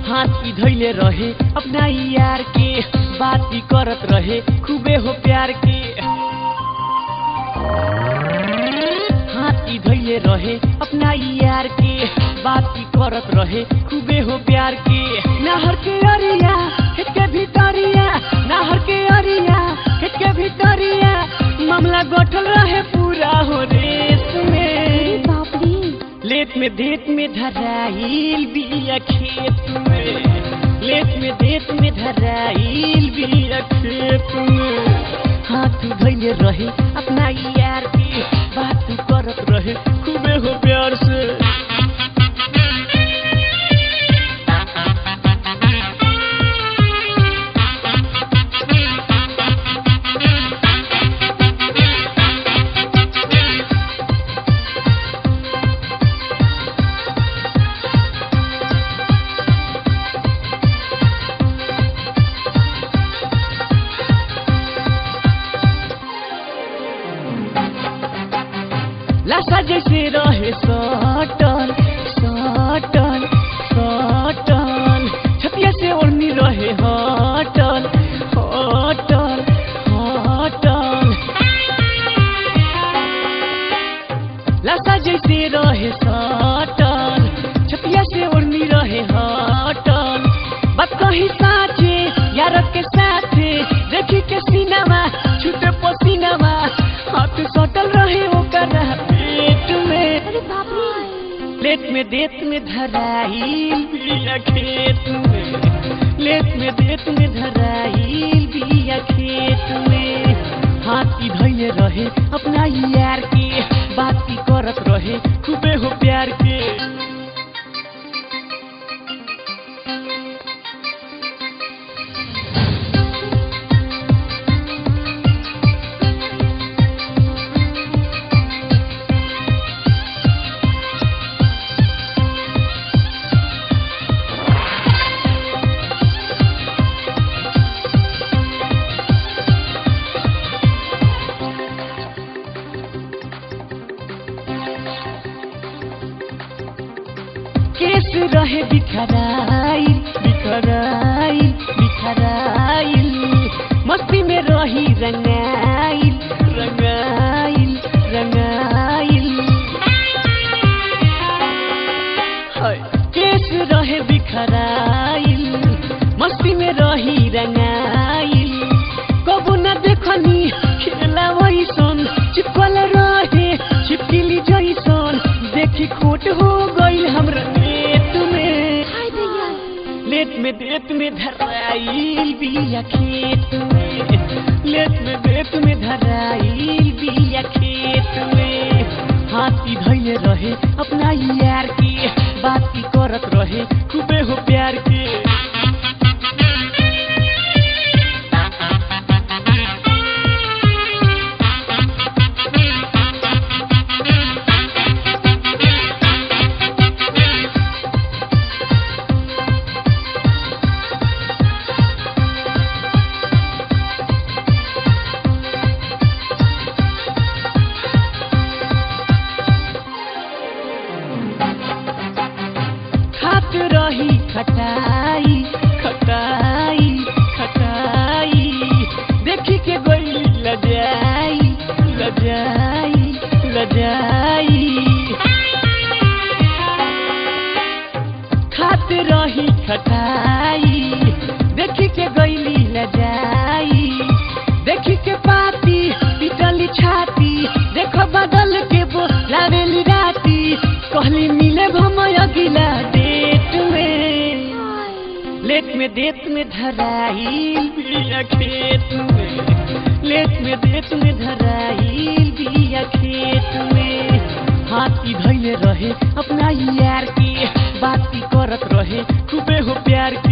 हाथी धैले रहे अपना यार के बाती करत रहे खूबे हो प्यार के हाथी धैले रहे अपना यार के बाती करत रहे खूबे हो प्यार के नहर के अरिया खेत के भितरिया नहर के अरिया खेत के भितरिया मामला गठल रहे पूरा हो रेस में बाप रे लेत में देत में धराइल बिया खेत में लेत में देत में धराइल बिया खेत में हाथ धैले रहे अपना यार के बात करत रहे खूबे हो प्यार से लाशा जैसे रहे सटल सटल सटल छतिया से ओढ़नी रहे हटल हटल हटल लाशा जैसे रहे सटल छतिया से ओढ़नी रहे हटल बात कही साचे यार के साथे देखी के सीनामा छूटे पसीनामा हाथ सटल रहे ओकर पेट में अरे बाप रे लेत में देत में धराइल बिया खेत में लेत में देत में धराइल बिया खेत में हाथी धैले रहे अपना यार के बाती करत रहे खूबे हो प्यार के केस रहे बिखराइल बिखराइल बिखराइल मस्ती में रही रंगाइल रंगाइल रंगाइल हाय, केस रहे बिखराइल मस्ती में रही रंगाइल कबू न देखनी खेला वैसन चिपकल रहे छिपकिली जैसन देखी खोट हो गइल हमरा नेत में हाय भैया लेत में देत में धराइल बिया खेत में लेत में देत में धराइल बिया खेत में हाथी धैले रहे अपना यार के बाती करत रहे खूबे हो प्यार के खात रही खटाई खटाई खटाई देखी के गई लजाई लजाई लजाई खात रही खटाई देखी के गईली लजाई देखी के पाती पिटली छाती देखो बदल के बोलावेली राती कहली मिले भम अगिला डेट में हाय लेट में देत में धराइल बिया खेत में लेट में देत में धराइल बिया खेत में हाथी धैले रहे अपना यार के बाती करत रहे खूबे हो प्यार